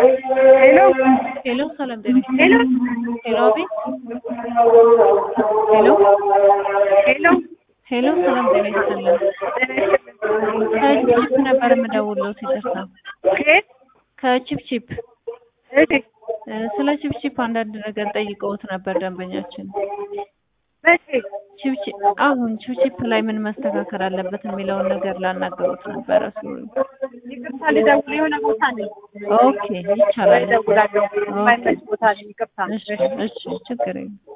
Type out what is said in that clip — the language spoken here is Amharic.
ሄሎ ሄሎ ሰላም ጤና ሄሎ ሄሎ አቤት ሄሎ ሄሎ ሄሎ ሰላም ጤና ይስጥልን ከቺፕ ነበር የምደውለው ይቅርታ ከየት? ከቺፕቺፕ እሺ እ ስለ ቺፕቺፕ አንዳንድ ነገር ጠይቀውት ነበር ደንበኛችን መቼ? ቺፕቺፕ አሁን ቺፕቺፕ ላይ ምን መስተካከል አለበት የሚለውን ነገር ላናገሩት ነበረ ሶሪ ይቅርታ ልደውል የሆነ ቦታ ነኝ። ኦኬ ይቻላል እደውላለሁ። የማይመች ቦታ ነኝ። ይቅርታ እሺ እሺ ችግር የለም